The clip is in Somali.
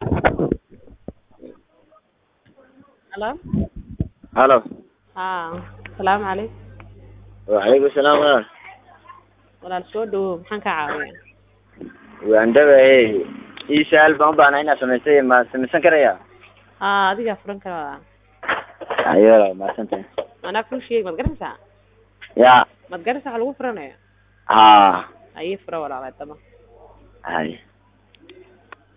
Hello? halo Haa, salaamu calaykum. wacalaykum salaam walaal Walaal soo dhawow, maxaan kaa caawiyaa? waan dhawahay ii su-aal baan u baahnaa inaad samaysay ma samaysan karaya Haa, adigaa furan kara walaal. ayo walaal mahadsantahay Anaa kuu sheegi, maad garanaysaa? ya Maad garanaysaa waxa lagu furanayo? ha Haye fura walaal haddaba. hay